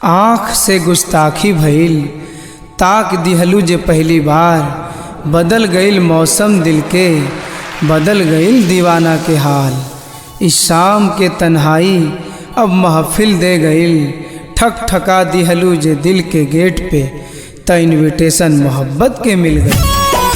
आँख से गुस्ताखी भइल ताक दिहलू जे पहली बार बदल गईल मौसम दिल के बदल गईल दीवाना के हाल इस शाम के तन्हाई अब महफिल दे गईल ठक ठका दिहलू जे दिल के गेट पे त इनविटेशन मोहब्बत के मिल गई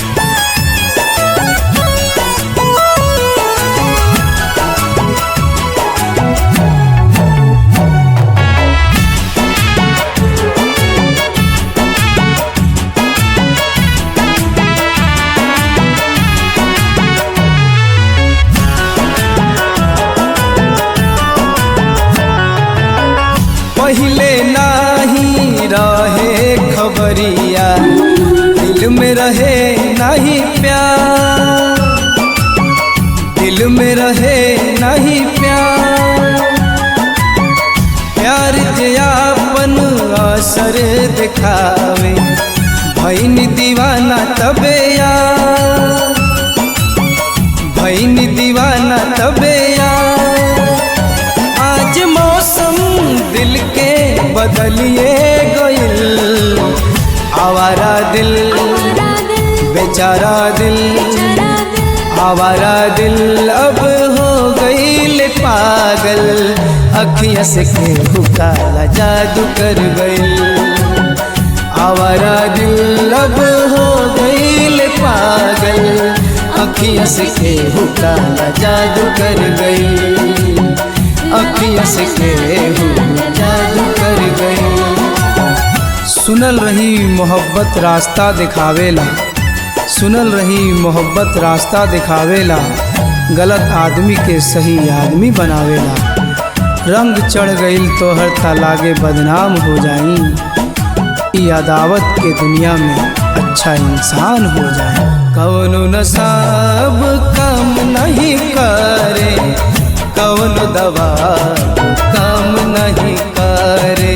पहले नाही रहे खबरिया दिल में रहे नहीं प्यार दिल में रहे नहीं प्यार प्यार जे आपन असर दिखावे भैन दीवाना तबे यार भैन दीवाना तबे यार आज मौसम दिल के बदलिए गइल आवारा दिल बेचारा दिल आवारा दिल अब हो गईल पागल अखिया से केहू काला जादू कर गईल आवारा दिल अब हो गईल पागल अखिया से केहू काला जादू कर गईल अखिया से केहू जादू कर गईल सुनल रही मोहब्बत रास्ता दिखावेला सुनल रही मोहब्बत रास्ता दिखावेला गलत आदमी के सही आदमी बनावेला रंग चढ़ गईल तोहर तलागे बदनाम हो जाई ई अदावत के दुनिया में अच्छा इंसान हो जाए कौनो नसाब काम नहीं करे कौनो दवा काम नहीं करे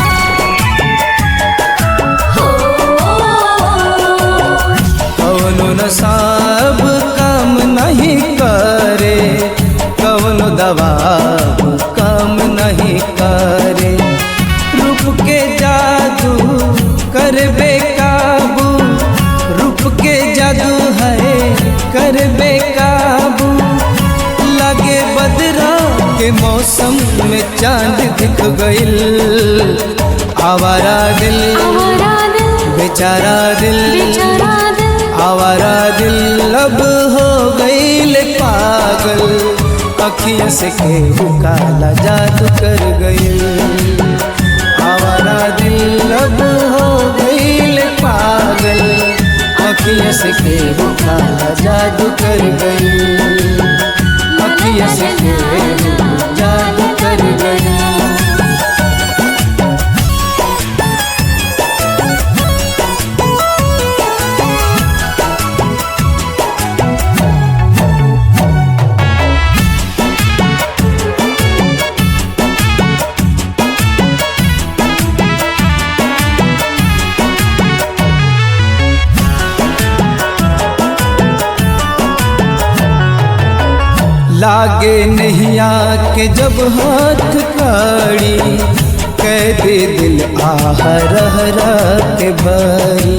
कौनो नसाब काम नहीं करे कौनो दवा काम नहीं करे रूप के जादू कर बेकाबू रूप के जादू है कर बेकाबू लगे बदरा के मौसम में चांद दिख गइल आवारा दिल बेचारा दिल आवारा दिल अब हो गईल पागल अखिया से केहू काला जादू कर गईल आवारा दिल अब हो गईल पागल अखिया से केहू काला जादू कर गईल अखिया से केहू जादू कर गईल लागे नैया के जब हाथ काड़ी कह दे दिल आह रह रह के बरी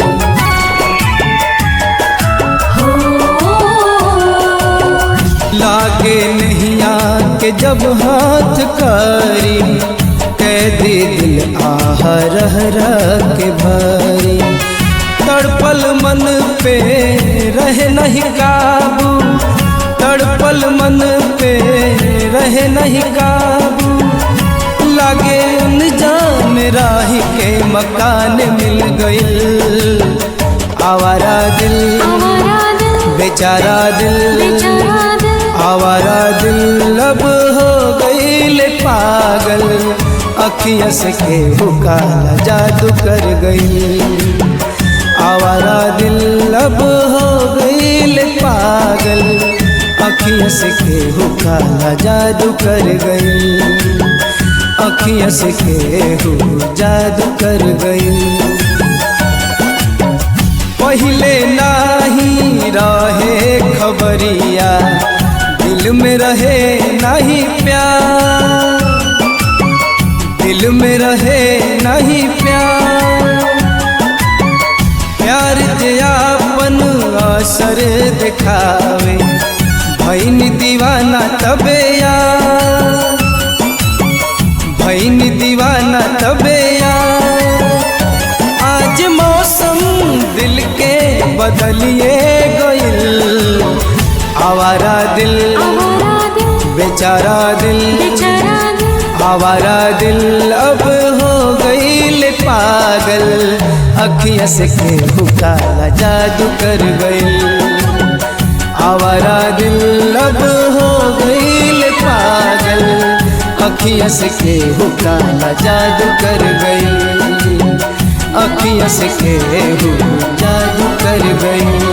लागे नैया के जब हाथ काड़ी कह दे दिल आह रह रह के भरी तड़पल मन पे रहे नहीं काबू तड़पल मन पे रहे नहीं काबू लागे उन जान राही के मकान मिल गइल आवारा दिल बेचारा दिल आवारा दिल अब हो गइल पागल अखिया से केहू काला जादू कर गइल आवारा दिल अब हो गइल पागल अखिया से केहू काला जादू कर गई अखिया से केहू जादू कर गई पहले नाही रहे खबरिया दिल में रहे नहीं प्यार दिल में रहे नहीं प्यार प्यार जे आपन असर दिखावे भैन दीवाना तबे यार भैन दीवाना तबे यार आज मौसम दिल के बदलिए गइल आवारा दिल आवारा दिल बेचारा दिल बेचारा दिल आवारा दिल अब हो गईल पागल अखिया से केहू काला जादू कर गईल आवारा दिल अब हो गईल पागल अखिया से केहू काला जादू कर गईल अखिया से केहू जादू कर गईल